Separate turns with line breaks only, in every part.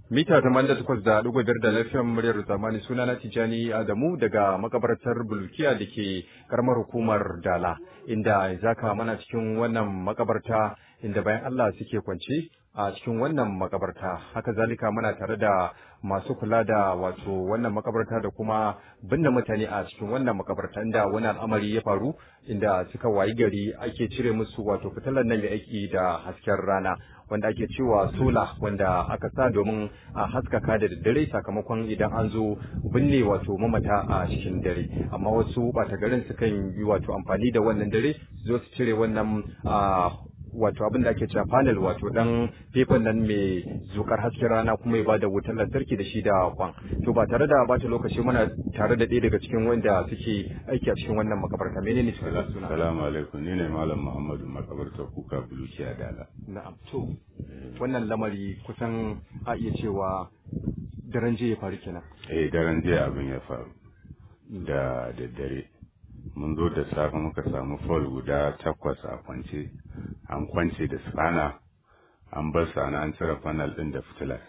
mita tamanin da takwas da ɗigo biyar da lafiyar muryar zamani suna na tijani adamu daga makabartar bulkiya da ke karamar hukumar dala inda zaka mana cikin wannan makabarta inda bayan allah suke kwance a cikin wannan makabarta haka zalika muna tare da masu kula da wato wannan makabarta da kuma binne mutane a cikin wannan makabarta inda wani al'amari ya faru inda suka wayi gari ake cire musu wato fitilar nan mai aiki da hasken rana wanda ake cewa sola wanda aka sa domin a haskaka da daddare sakamakon idan an zo binne wato mamata a cikin dare amma wasu ɓata garin sukan yi wato amfani da wannan dare su zo su cire wannan wato abin da ake cewa panel wato dan fefan nan mai zukar hasken rana kuma ya bada wutar lantarki da shi da kwan to ba tare da bata lokaci muna tare da ɗaya daga cikin wanda suke aiki a cikin wannan makabarta menene suka suna
Salamu alaikum ni ne Malam Muhammadu makabarta kuka bulukiya dala.
na'am to wannan lamari kusan a iya cewa daren jiya ya faru kenan
Eh daren jiya abin ya faru da daddare. Mun zo da safe muka samu fol guda takwas a kwance, an kwance da spana, an bar sana an cire fanal ɗin da fitilar.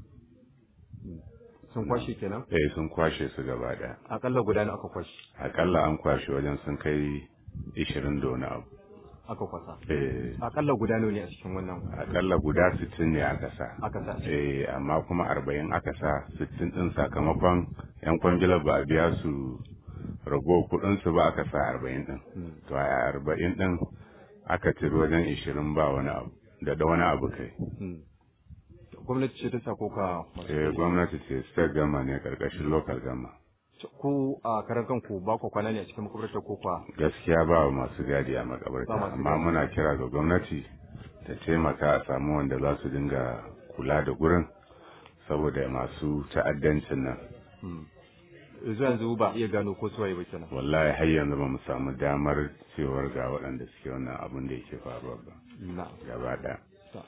sun kwashe kenan
Eh sun kwashe su gaba ɗaya.
akalla guda ne aka kwashe
Akalla an kwashe wajen sun kai ishirin da wani abu.
aka kwasa
Eh
akalla guda nawa ne a cikin wannan
akalla guda sittin ne aka sa.
aka sa
Eh, amma kuma arba'in aka sa sittin ɗin sakamakon yan kwangilar ba a biya su rago kuɗinsu ba aka sa arba'in ɗin. To a arba'in ɗin aka ciri wajen ishirin ba wani abu da da wani abu kai.
Hmm. gwamnati ce ta sa ko ka
Eh, gwamnati ce state gama ne karkashin local gama.
ku a karan kanku ba ku kwana ne a cikin makabartar ko kwa
Gaskiya ba masu gadi a
Ba
makabarta
masu
amma
gadi.
muna kira ga gwamnati ta taimaka a samu wanda za su dinga kula da gurin saboda masu ta'addancin nan.
yanzu yanzu ba iya gano ko suwaye ba kenan
wallahi har yanzu ba mu samu damar cewar ga waɗanda suke wannan abin da yake faruwa ba
na
gaba ɗaya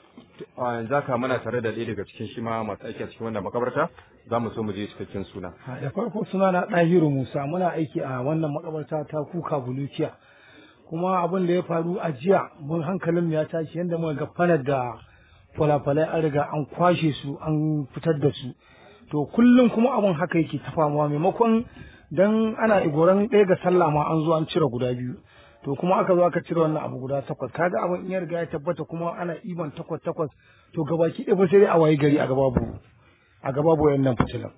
a yanzu haka muna tare da ɗaya daga cikin shi ma masu aiki a cikin wannan makabarta za mu so mu je cikakken suna
Ha, da farko suna na ɗahiru musa muna aiki a wannan makabarta ta kuka bulukiya kuma abin da ya faru a jiya mun hankalin mu ya tashi yadda muka ga fanar da falafalai an riga an kwashe su an fitar da su to kullum kuma abin haka yake ta famuwa maimakon dan ana igoran ɗaya ga sallah ma an zo an cire guda biyu to kuma aka zo aka cire wannan abu guda takwas kaga abin in ya riga ya tabbata kuma ana iban takwas takwas to gabaki ɗaya fa sai dai a waye gari a gaba bu a gaba bu wayannan fitilan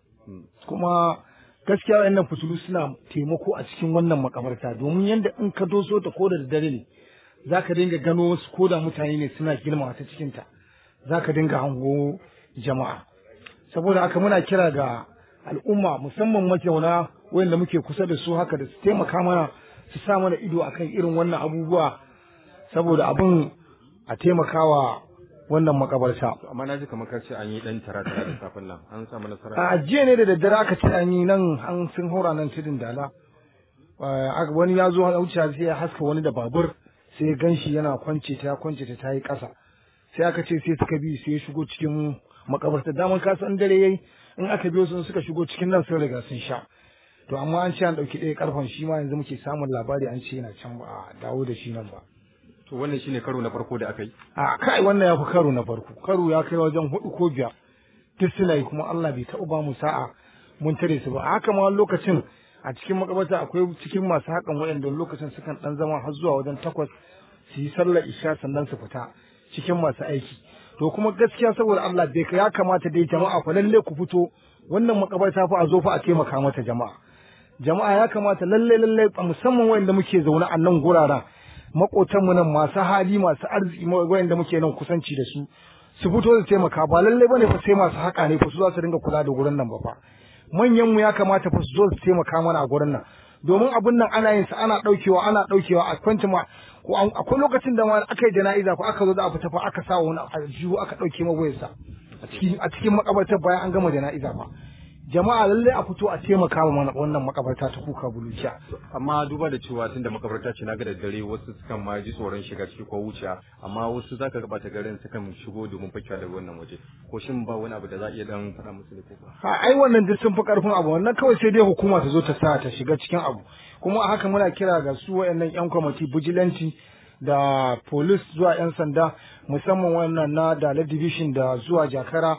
kuma gaskiya wayannan fitilu suna taimako a cikin wannan makabarta domin yanda in ka doso ta ko da dare ne zaka dinga gano wasu ko da mutane ne suna girma ta cikin ta zaka dinga hango jama'a saboda haka muna kira ga al'umma musamman mazauna wayanda muke kusa da su haka da su taimaka mana su sa mana ido akan irin wannan abubuwa saboda abin a taimakawa wannan makabarta
amma na ji kamar ka ce an yi ɗan tara tara da safin nan an samu nasara
a jiya ne da daddare aka ce an yi nan an sun haura nan tudun dala Eh, aka- wani ya zo wuce sai ya haska wani da babur sai ya ganshi yana kwance ta ya kwance ta ta yi ƙasa sai aka ce sai suka bi sai ya shigo cikin makabarta daman ka san dare yayi in aka biyo su suka shigo cikin nan sun riga sun sha to amma an ce an ɗauki ɗaya karfan shi ma yanzu muke samun labari an ce yana can ba a dawo da shi nan ba
to wannan shine karo na farko da aka yi
a kai wannan ya fi karo na farko karo ya kai wajen hudu ko biyar duk suna yi kuma Allah bai taɓa ba mu sa'a mun tare su ba haka ma wani lokacin a cikin makabarta akwai cikin masu hakan waɗanda wani lokacin sukan ɗan zama har zuwa wajen takwas su yi sallar isha sannan su fita cikin masu aiki to kuma gaskiya saboda Allah bai ya kamata dai jama'a fa lalle ku fito wannan makabarta fa a zo fa a taimaka mata jama'a jama'a ya kamata lalle lalle musamman wayanda muke zaune a nan guraren makotan mu nan masu hali masu arziki ma- wayanda muke nan kusanci da su su fito su taimaka ba lalle bane fa sai masu haka ne fa su za su dinga kula da gurin nan ba fa manyan mu ya kamata fa su zo su taimaka mana a gurin nan domin abin nan ana yin sa ana daukewa ana daukewa a kwanci ma ko an- akwai lokacin da ma aka yi jana'iza ko aka zo da a fita fa aka sa wani aljihu aka dauke ma wayarsa a cikin a cikin makabartar bayan an gama jana'iza ba jama'a lalle a fito a taimaka mana wannan makabarta ta kuka bulukiya
amma duba da cewa tunda makabarta ce na ga daddare wasu sukan ma ji tsoron shiga ciki ko wuciya amma wasu zaka ga bata garin sukan shigo domin fakewa daga wannan waje ko shin ba wani abu da za a iya dan faɗa musu da ko
ha ai wannan duk sun fi karfin abu wannan kawai sai dai hukuma ta zo ta sa ta shiga cikin abu kuma a haka muna kira ga su wayannan yan kwamiti vigilante da police zuwa yan sanda musamman wannan na Dala division da zuwa Jakara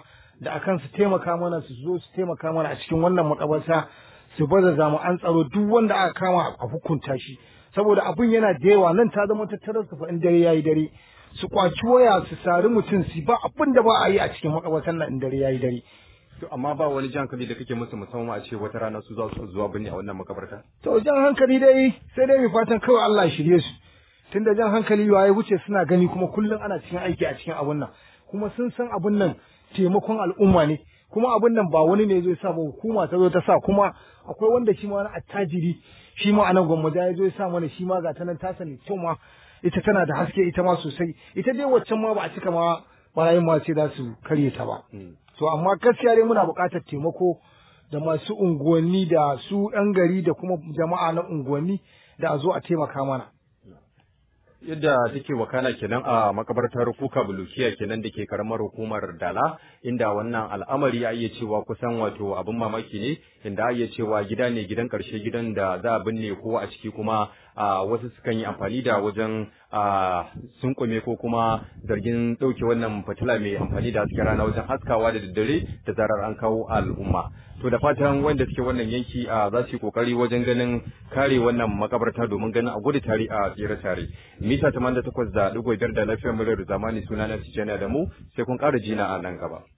da akan su taimaka mana su zo su taimaka mana a cikin wannan makabarta su baza jami'an tsaro duk wanda aka kama a hukunta shi saboda abin yana da yawa nan ta zama tattarar su fa in dare yayi dare su kwaci waya su sari mutum su ba abin da ba a yi a cikin makabartar nan in dare yayi dare
To amma ba wani jan hankali da kake musu musamman a ce wata rana su za su zuwa binne a wannan makabarta?
to jan hankali dai sai dai mai fatan kawai Allah ya shirye su tunda jan hankali ya wuce suna gani kuma kullum ana cikin aiki a cikin abun nan kuma sun san abun nan taimakon al'umma ne kuma abun nan ba wani ne zai sa ba hukuma ta zo ta sa kuma akwai wanda shi ma wani attajiri shi ma anan gwamnati ya zo ya sa mana shi ma ga ta nan ta sani kyau ma ita tana da haske ita ma sosai ita dai waccan ma ba a cika ma barayin ma ce za su karye ta ba to amma gaskiya dai muna buƙatar taimako da masu unguwanni da su ɗan gari da kuma jama'a na unguwanni da a zo a taimaka mana
Yadda take wakana kenan a makabartar kuka bulukiya kenan da ke karamar hukumar dala inda wannan al'amari ya iya cewa kusan wato abin mamaki ne inda iya cewa gida ne gidan karshe gidan da za a binne kowa a ciki kuma a wasu sukan yi amfani da wajen a sunkume ko kuma zargin ɗauke wannan fitila mai amfani da hasken rana wajen haskawa da daddare da zarar an kawo al'umma to da fatan wanda suke wannan yanki a za su yi kokari wajen ganin kare wannan makabarta domin ganin a gudu tare a tsere tare mita 88 da digo biyar da lafiyar muryar zamani suna na Tijjani da mu sai kun ƙara jina a nan gaba